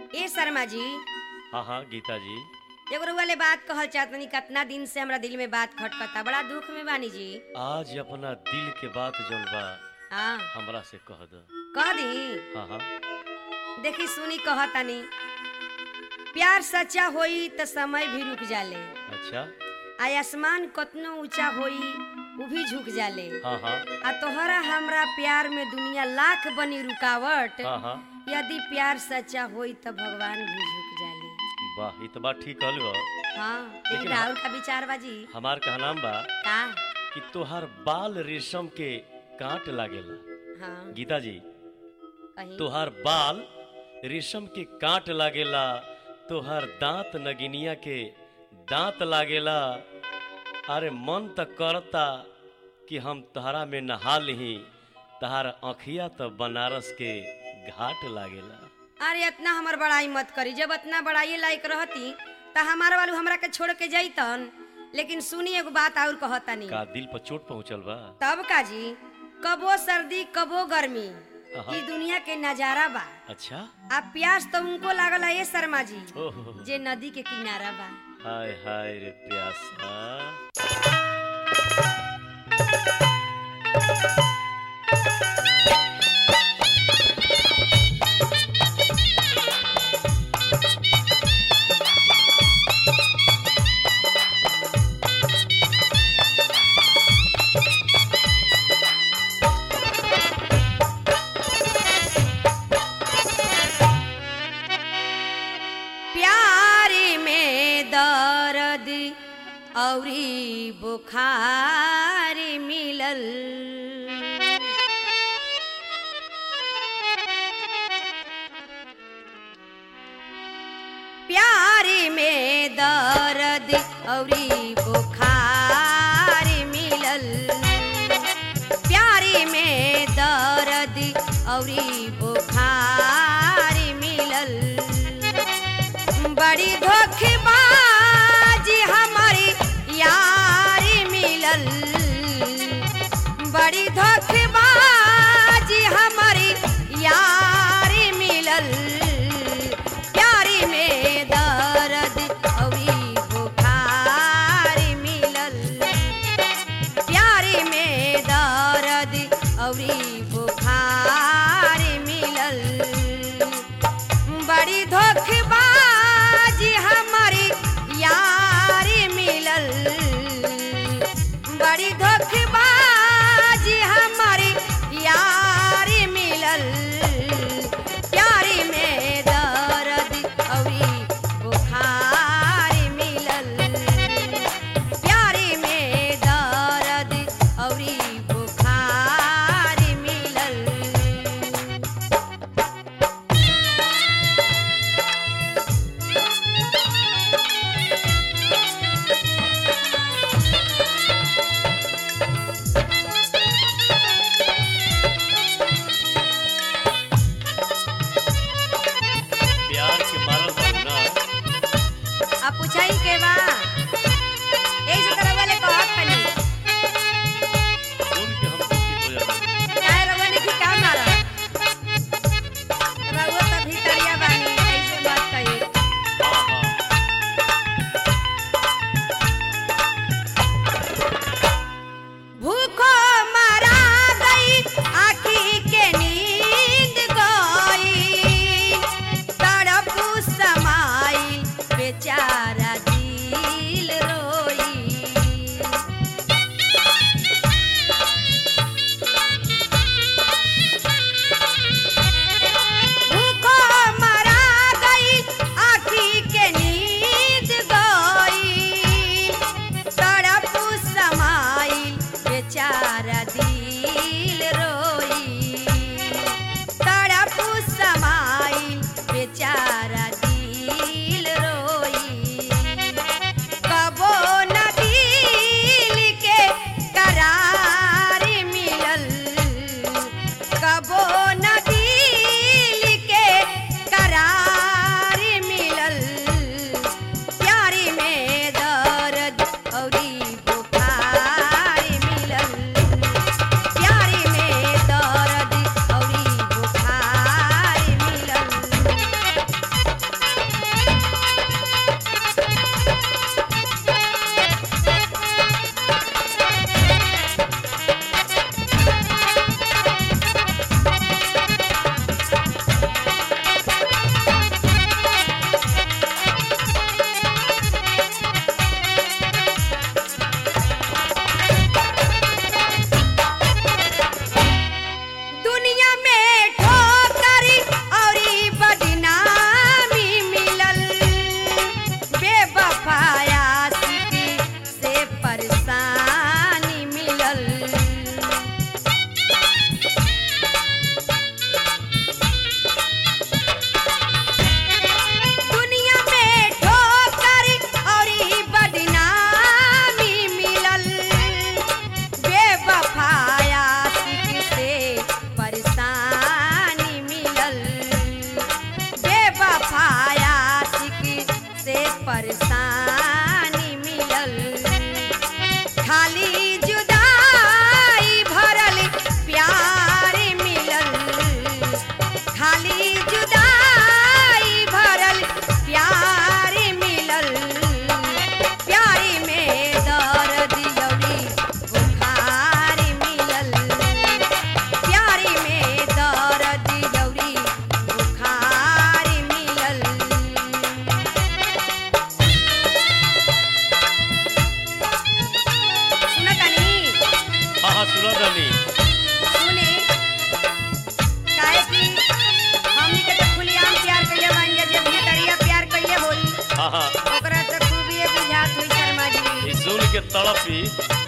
ए शर्मा जी हाँ हाँ गीता जी एगो रउआ ले बात कहल चाहतनी कितना दिन से हमरा दिल में बात खटकता बड़ा दुख में बानी जी आज अपना दिल के बात जौन बा हाँ हमरा से कह दो कह दी हाँ हाँ देखी सुनी कहतनी प्यार सच्चा होई त समय भी रुक जाले अच्छा आ आसमान कतनो ऊंचा होई उ भी झुक जाले हाँ हाँ आ तोहरा हमरा प्यार में दुनिया लाख बनी रुकावट हाँ हाँ यदि प्यार सच्चा होई त भगवान भी झुक जाले वाह ये तो बात ठीक कहल बा हाँ लेकिन लेकिन राहुल का विचार बाजी हमार कहनाम बा का कि तोहार बाल रेशम के कांट लागेला हाँ गीता जी कहीं तोहार बाल रेशम के कांट लागेला तोहार दांत नगिनिया के दांत लागेला अरे मन त करता कि हम तहरा में नहा लिही तहार अखिया तो बनारस के घाट लागेला अरे इतना हमर बड़ाई मत करी जब इतना बड़ाई लायक रहती त हमारा वालू हमरा के छोड़ के जैतन लेकिन सुनी एगो बात और कहतानी का दिल पर चोट पहुंचल बा तब का जी कबो सर्दी कबो गर्मी हाँ। ई दुनिया के नजारा बा अच्छा आ प्यास तो उनको लागल है ये शर्मा जी ओहो जे नदी के किनारा बा हाय हाय रे प्यासा प्यारी में दर्द औरी बुखार मिलल प्यारी में दर्द औरी बुखार मिलल प्यारी में दर्द औरी बुखार मिलल बड़ी धोखेबाजी हमारी यारी मिलल बड़ी धोखेबाजी हमारी यारी मिलल प्यारी में दर्द औरी बुखार तड़पी